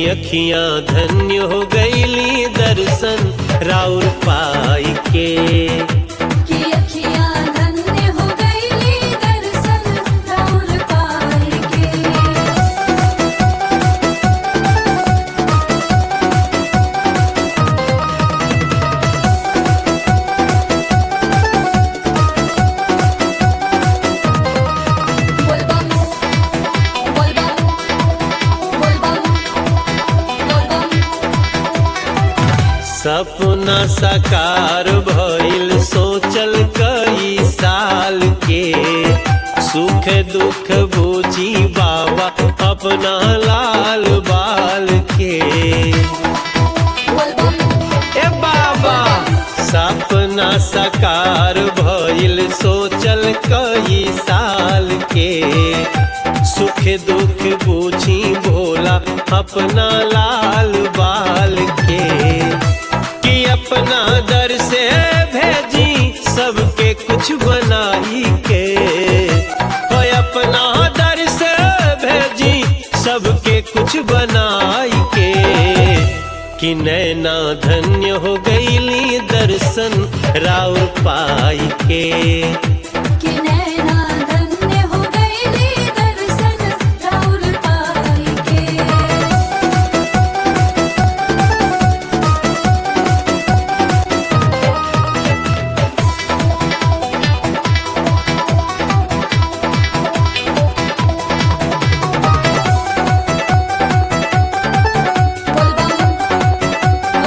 अखियां धन्य हो गईली दर्शन राउर पाई के कि अखियाँ धन्य हो गईली दर्शन राउर पाई के बोलबम बोलबम बोलबम बोलबम सपना साकार भइल सोचल कई साल के सुख दुख बूझी बाबा अपना लाल बाल के बोलबम ए बाबा सपना साकार भइल सोचल कई साल के सुख दुख बूझी भोला अपना लाल बाल के कि अपना दर से भेजी सबके कुछ बनाई के हो अपना दर से भेजी सबके कुछ बनाई के कि नैना धन्य हो गईली दर्शन राउर पाई के कि नैना धन्य हो गईली दर्शन राउर पाई के बोलबम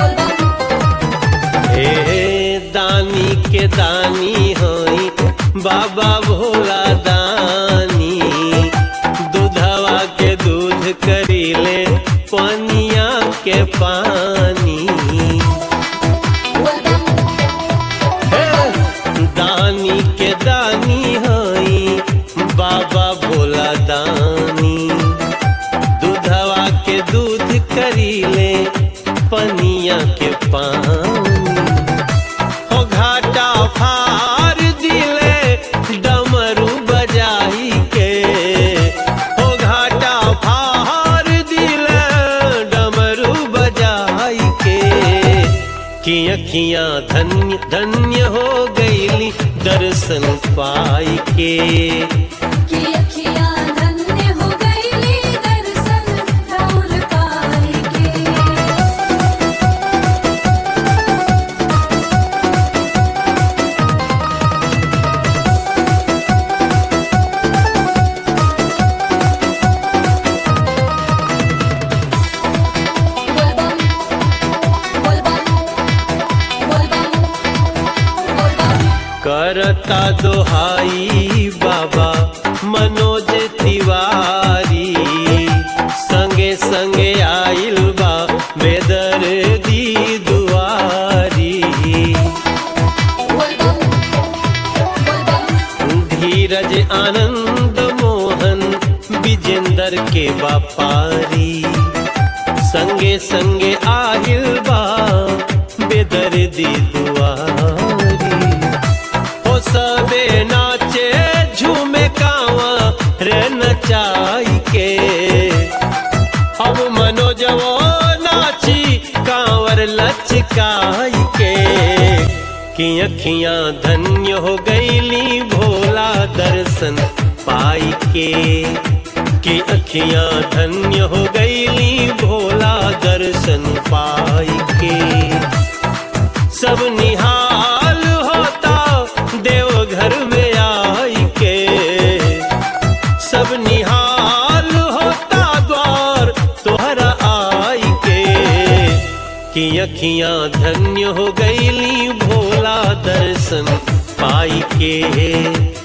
बोलबम हे दानी के दानी हई बाबा भोला दानी दूधवा के दूध करीले पनिया के पानी बोलबम हे दानी के दानी हई बाबा भोला दानी दूधवा के दूध करीले पनिया के पानी हो घाटा फार दिले डमरू बजाई के हो घाटा फार दिले डमरू बजाई के कि अखियां धन्य धन्य हो गईली दर्शन पाई के कि अखियाँ धन्य हो गईली दर्शन राउर पाई के बोलबम बोलबम बोलबम बोलबम करता दोहाई बाबा मनोज तिवारी संगे संगे आइल बा बेदर दी दुआरी बोलबम बोलबम धीरज आनंद मोहन विजेंदर के बापारी संगे संगे आहिल बा बेदर दी दुआरी हो सबे नाचे झूमे कावा रे नचाई के अब मनोजवो नाची कांवर लचकाई के कि अखियां धन्य हो गईली भोला दर्शन पाई के कि अखियां धन्य हो गईली भोला दर्शन पाई के सब निहाल होता देवघर में आई के सब निहाल होता द्वार तोहरा आई के कि अखियां धन्य हो गईली भोला दर्शन पाई के